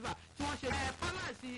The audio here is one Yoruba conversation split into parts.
àgbà tí wọ́n ṣe pálásì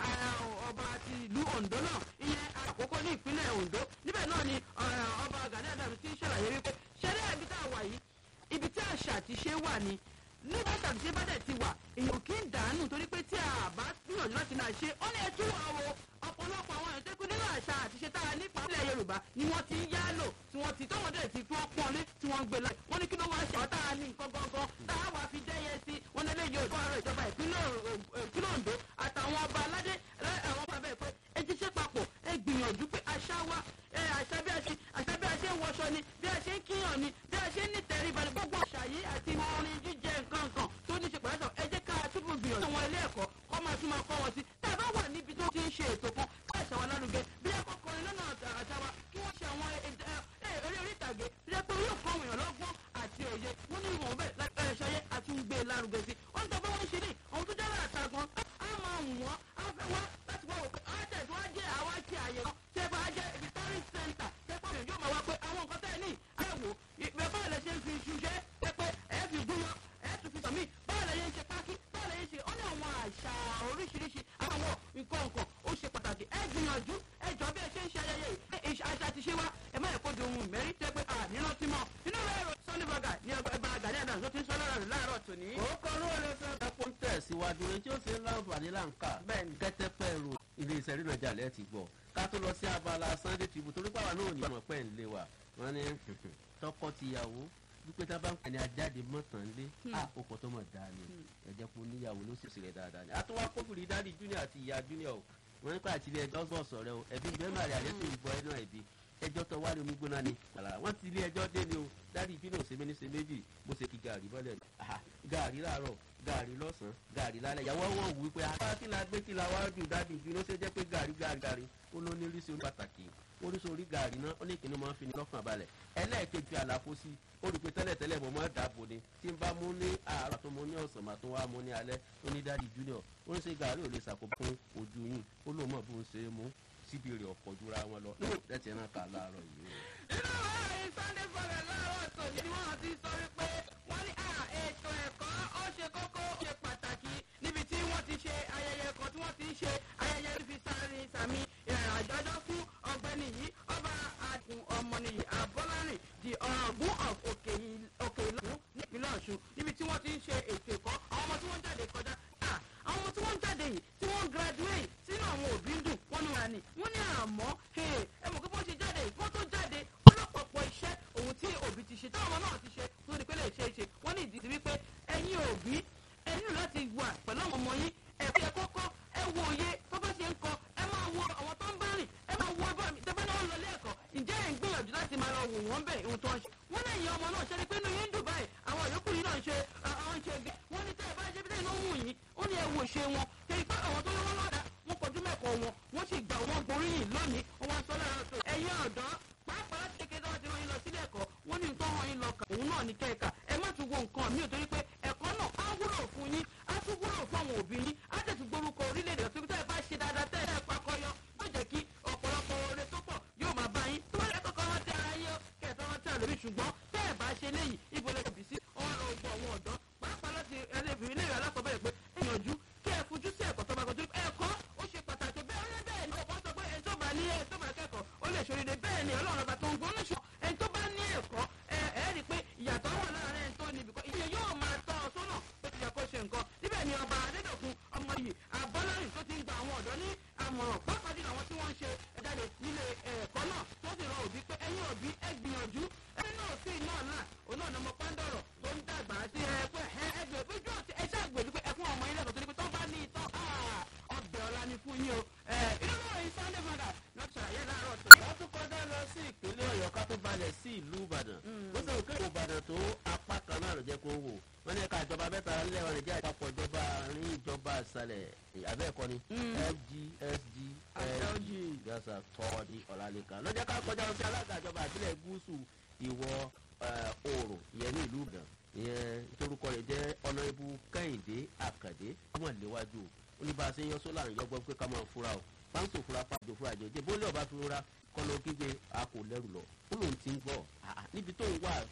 ọba ti ìlú ondo náà ìyẹn àkókò ní ìpínlẹ̀ ondo níbẹ̀ náà ni ọba gani adams ti ń ṣàlàyé wípé ṣẹlẹ̀ ibi tá a wà yìí ibi tí àṣà àti ṣe wà ni nígbà tàbí ṣe bá dẹ̀ ti wà èèyàn kì í dànù torí pé tí a bá gbìyànjú láti máa ṣe ó ní ẹtú àwọn ọ̀pọ̀lọpọ̀ àwọn èèyàn tó kú nínú àṣà àti ṣe tá a ní ìpínlẹ̀ yorùbá ni wọ́n ti ń yá lò tí wọ́n ti tọ́wọ́n dẹ̀ ti fi wọ́n pọ́n lé tí wọ́n ń gbé láì wọ́n ní kí ló wá ṣe àwọn tá a ní nǹkan gangan tá a wà fi dẹ́yẹ sí wọn lé léyìí òdò àárọ̀ ìjọba ìpínlẹ̀ ondo àtàwọn ọba aládé àwọn ọba bẹ́ẹ̀ pé ẹ ti ṣe papọ̀ ẹ gbìyànjú pé àṣà wa àṣà bí a ṣe àṣà bí a ṣe ń wọṣọ ni bí a ṣe ń kíyàn ni bí a ṣe ń nítẹríba ni gbogbo àṣà yìí àti orin jíjẹ nǹkan kan tó ní ṣe pẹ̀lú ẹ jẹ́ ká túbọ̀ gbìyànjú àwọn ilé ẹ̀kọ́ kọ́ máa tún máa kọ́ wọn sí tá a bá wà níbi tó ti ń ṣe ètò kan ká àṣà wa lárugẹ bí akọkọrin lọ́nà àṣà wa kí wọ́n ṣe àwọn eré orí ìtàgé tó jẹ́ pé yóò kọ́ èèyàn lọ́gbọ́n àti òye wọ́n ní ìwọ̀n bẹ́ẹ̀ ṣayé àti ń gbé lárugẹ sí wọ́n ń tọ́ bá wọ́n ṣe ní àwọn tó jẹ́ àtàgbọ́n á máa wù wọ́n á fẹ́ wá láti wá òkè á tẹ̀ tó wá jẹ́ àwa ti àyè kan tẹ́ bá jẹ́ ibi tourist center tẹ́ pọ̀ yóò máa wá pé àwọn nǹkan tẹ́ ẹ ní àwò ìgbẹ́ báyìí lẹ ṣe ń fi iṣu ṣe é pé ẹ fi gún wọn ẹ tún fi sàmì báyìí lẹ ṣe ń ṣe pákí báyìí lẹ ṣe ó ní àwọn àṣà oríṣiríṣi àwọn nǹkan nǹkan ó ṣe pàtàkì ẹ gbìyànjú ẹ jọ bí ẹ ṣe ń ṣe ayẹyẹ yìí àṣà ti ṣe wá ẹ má yẹ kó di ohun mẹ́rin tẹ́ pé àníná tí mọ̀ inú rẹ̀ rò sunday burger ní ọgbà àgàní àdá tó ti ń sọ lọ́rọ̀ rẹ̀ láàárọ̀ tòní. orúkọ olówó ló fẹ́ bá pọ́n tẹ̀síwájú rẹ̀ tí ó ṣe ń láǹfààní láǹkà kẹ́tẹ́pẹ́ ro ilé iṣẹ́ rírọ̀ jà lẹ́ẹ̀ ti gbọ́ ká tó lọ sí abala sunday tribune torí pàwọn náà ní ọmọ pẹ́ ń lé wa wọ́n ní tọkọ tìyàwó wípé tá a bá ń pẹ̀lú ajáde mọ́tàn lé a ó kọ́ tó mọ̀ dáa ni ẹ̀jẹ̀ kó níyàwó ló sì sì rẹ̀ dáadáa ni àtúwá kófìrí dáàdi junior àti ìyá junior o wọ́n nípa àti ilé ẹjọ́ sọ̀sọ̀ rẹ o ẹ̀bí bẹ́ẹ̀ máa rí àlẹ́ tó ń gbọ́ ẹ náà ẹ̀bí ẹjọ́ tó wárí omi gbóná ni àlàrà wọ́n ti ilé ẹjọ́ dé ni o dáàdi junior ṣe méní ṣe méjì bó ṣe kí gàrí bọ́lẹ̀ gàrí láàárọ̀ gàrí lọ́sàn-án gàrí lálẹ́ ìyàwó wọn wù wípé apá kí la gbé kí la wá jù dáàdi junior ṣe jẹ́ pé gàrí gàrí gàrí ó ló ní rísí orí pàtàkì oríṣiríṣi gàrí náà ó ní kíni máa ń fi ní lọ́kàn balẹ̀ ẹlẹ́ẹ̀kejì àlàfo sí ó rí i pé tẹ́lẹ̀tẹ́lẹ̀ mo máa dàbò ni tí n bá mú ní àárọ̀ tó mo ní ọ̀sán màá tó wá mú ní alẹ́ ó ní dáàdi junior ó ń ṣe gàrí ò lè ṣàkóbá fún ojú yìí ó lóun mọ̀ bó ń ṣe é mú síbi rẹ̀ ọ̀pọ̀ jura wọn lọ nínú ìtẹ́tì náà kà láàárọ̀ yìí. inú ọ̀rọ̀ sunday fọlẹ̀ láàárọ̀ tòní ni wọ́n ti sọ wípé wọ́n ní ètò ẹ̀kọ́ ó ṣe kókó ó ṣe pàtàkì níbi tí wọ́n ti ṣe ayẹyẹ kan tí wọ́n ti ń ṣe ayẹyẹ fi sáré sàmì àjọjọ́ fún ọgbẹ́ni yìí ọba àdùn ọmọnìyí abọ́lárìn di ọ̀gbun of òkè ìlú nípínlẹ̀ ọ̀ṣun níbi tí wọ́n ti ń ṣe ètò ẹ̀kọ́ àwọn ọmọ tí wọ́n jáde kọjá àwọn ọmọ tí wọ́n jáde yìí tí wọ́n graduate sínú àwọn òbí ń dùn wọ́n ní wà ní wọ́n ní àmọ́ ẹ mọ̀ pé bó ṣe jáde yìí wọ́n tó jáde ọlọ́pọ̀pọ̀ iṣẹ́ òun tí òbí ti ṣe táwọn ọmọ náà ti ṣe tó ní pé lè ṣe é ṣe wọ́n ní ìdí sí wípé ẹ̀yin òbí ẹ nílò láti wà pẹ̀lú àwọn ọmọ yín ẹ fi ẹ̀kọ́ kọ́ ẹ wo òye tó bá ṣe ń kọ ẹ máa wo àwọn tó ń bá rìn ẹ máa wo ẹbọ mi tẹ́fẹ́ náà ń lọ ilé ẹ̀kọ́ ǹjẹ́ ẹ̀ ń gbìyànjú láti máa lọ wò wọ́n bẹ̀ ohun tó ń ṣe wọ́n lè yan ọmọ náà ṣe ni pé inú yín ń dùn báyìí àwọn yòókù yìí náà ń ṣe àwọn ń ṣe gbé wọ́n ní tẹ́ ẹ bá ṣe bí tẹ́yìn náà wù yín ó ní ẹ wò ṣe wọn kẹ́yìn pé àwọn tó lọ́wọ́ lọ́dà wọ́n kọjú mẹ́kọ̀ọ́ wọn wọ́n sì gbà wọ́n gboríyìn lónìí wọ́n wá sọ lọ́rọ̀ tó ẹ̀yin ọ̀dọ́ pàápàá kékeré tí wọ́n ti rán yín lọ sílé ẹ̀kọ́ wọ́n ní nǹkan hàn yín lọ kà òun náà ní kẹ́ẹ̀ka ẹ má tún wo nǹkan mi ò torí pé ẹ̀kọ́ náà á wúlò fún yín á tún wúlò fún àwọn òbí yín á tẹ̀sí gborúkọ orílẹ̀-èdè ọ̀sẹ̀ tẹ́ ẹ bá ṣe dáadáa tẹ́ ẹ pakọyọ yóò jẹ́ kí ọ̀pọ̀lọpọ̀ oore tó pọ̀ yóò máa bá yín tó bá yẹ kọ́kọ́ wọn tẹ ara yín kẹ̀tọ́ wọn tẹ àlórí ṣùgbọ́n tẹ́ ẹ bá ṣe léyìí ibo lè bì sí ọ̀rọ̀ ògbó àwọn ọ̀dọ́ pàápàá láti ẹlẹ́bìnrin ilé ìwé alákọ̀ọ́bẹ̀rẹ̀ pé ẹ̀yànjú kí ẹ fojú sí ẹ̀kọ́ tó bá kọjú ẹ̀kọ́ ó ṣe pàtàkì bẹ́ẹ̀ ọ̀rẹ́ bẹ́ẹ̀ ni ọ̀pọ̀ sọ pé ẹni tó bá ní ẹ̀ tó bá kẹ́kọ̀ọ́ ó lè ṣoríire bẹ́ẹ̀ ni ọlọ́run ọba tó ń gbóná ṣọ ẹni tó bá ní ẹ̀kọ́ ẹ ẹ rí i pé ìyàtọ̀ wà láàárín ẹni tó ní ibìkan ìyẹn yóò máa tọ́ ọ sọ́nà pé ti yẹ kó ṣe nǹkan níbẹ̀ ni ọba adédọ̀kun ọmọ yìí abọ́lárìn tó ti ń gba àwọn ọ̀dọ́ ní àmọ̀ràn pàápàá jùlọ àwọn tí wọ́n ń ṣe ẹ̀jáde nílé ẹ̀kọ́ náà tó sì rọ òbí pé ẹ̀yin òbí ẹ gbìyànjú ẹni náà sí náà náà òun náà ni ọmọ pàǹdọ̀rọ̀ tó ń dàgbà sí ẹ pé ẹ ẹgbẹ́ ojú ọ̀tí ẹ ṣáà gbèlú pé ẹ fún ọmọ yín lẹ́kọ̀ọ́ tó ní pé tó bá ní ìtọ́ ọbẹ̀ ọ̀la ni fún yín o inú náà yìí sunday mother náà ṣàlàyé láàárọ̀ tó. wọ́n tún kọjá lọ sí ìpínlẹ̀ ọ̀yọ́ ká tó balẹ̀ sí ìlú ìbàdàn ó sì rò kéwòn ìbàdàn tó apá kan náà ló jẹ́ kó wò wọ́n ní ẹ̀ka ìjọba mẹ́ta nílẹ̀ wọn nìjẹ́ àpapọ̀ ìjọba àárín ìjọba ìsàlẹ̀ abẹ́ẹ̀kọ́ ni fgsg gasa tọ́ọ̀dì ọ̀làlẹ́kan lọ́jọ́ ká kọjá lọ sí alága ìjọba àbílẹ̀ gúúsù ìwọ̀ oòrùn ìyẹn ní ìlú ìbàdàn ìyẹn torúkọ rẹ̀ jẹ́ ọ̀nàìbù kẹ́hìndé àkàdé wọ́n léwájú ó ní bá a ṣe ń yọ sólà ń yọgbọ́n pé ká máa fura o pàǹtò fura pàjọ fura jẹjẹ bó lè ọba fi rora kọ́ lọ kígbe a kò lẹ́rù lọ ó lóun ti ń gbọ́ níbi tó ń wà